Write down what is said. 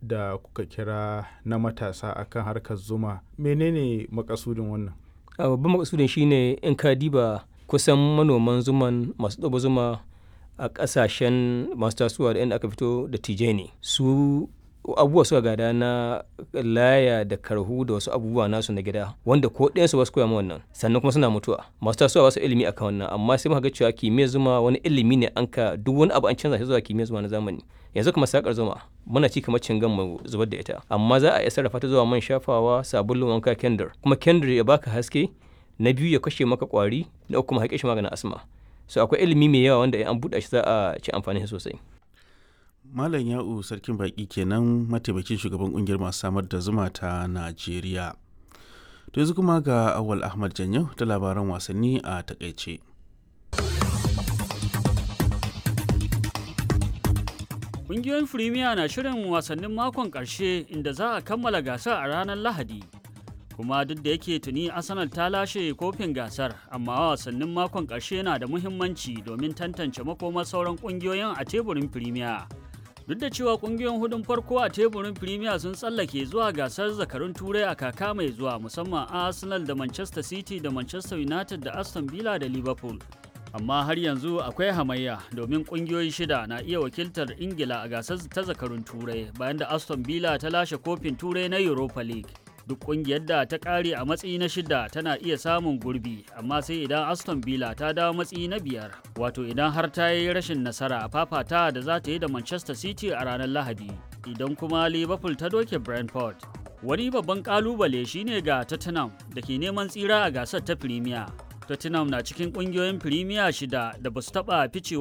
da kuka kira na matasa akan harkar zuma menene makasudin wannan babban makasudin shine in ka diba kusan manoman zuman masu ɗaba zuma a ƙasashen masu tasowa da inda aka fito da tije ne su abubuwa suka gada na laya da karhu da wasu abubuwa nasu na gida wanda ko ɗayansu ba su koya wannan sannan kuma suna mutuwa masu tasowa wasu ilimi akan wannan amma sai muka ga cewa kimiyyar zuma wani ilimi ne an ka duk wani abu an canza shi zuwa kimiyyar zuma na zamani yanzu kuma sakar zuma muna ci kamar cingan mu zubar da ita amma za a iya sarrafa ta zuwa man shafawa sabulun wanka kendir kuma kendir ya baka haske na biyu ya kashe maka kwari na uku kuma haƙe shi maganin asma so akwai ilimi mai yawa wanda an buɗe shi za a ci amfani sosai Malam Ya'u Sarkin Baƙi kenan mataimakin shugaban ƙungiyar masu samar da zuma ta Najeriya. To yanzu kuma ga Awal Ahmad Janyo da labaran wasanni a takaice. Ƙungiyoyin Firimiya na shirin wasannin makon ƙarshe inda za a kammala gasar a ranar Lahadi. Kuma duk da yake tuni Arsenal ta lashe kofin gasar, amma wasannin makon ƙarshe na da muhimmanci domin tantance makomar sauran ƙungiyoyin a teburin Firimiya. duk da cewa kungiyoyin hudun farko a teburin premier sun tsallake zuwa gasar zakarun turai a kaka mai zuwa musamman arsenal da manchester city da manchester united da aston villa da liverpool amma har yanzu akwai hamayya domin kungiyoyi shida na iya wakiltar ingila a gasar ta zakarun turai bayan da aston villa ta lashe kofin turai na europa league duk kungiyar da ta kare a matsayi na shida tana iya samun gurbi amma sai idan aston villa ta dawo matsayi na biyar wato idan har ta yi rashin nasara a fafata da za ta yi da manchester city a ranar lahadi idan kuma liverpool ta doke brentford wani babban kalubale shine ga tottenham da ke neman tsira a gasar ta premier tottenham na cikin kungiyoyin premier shida da ba su taba ficewa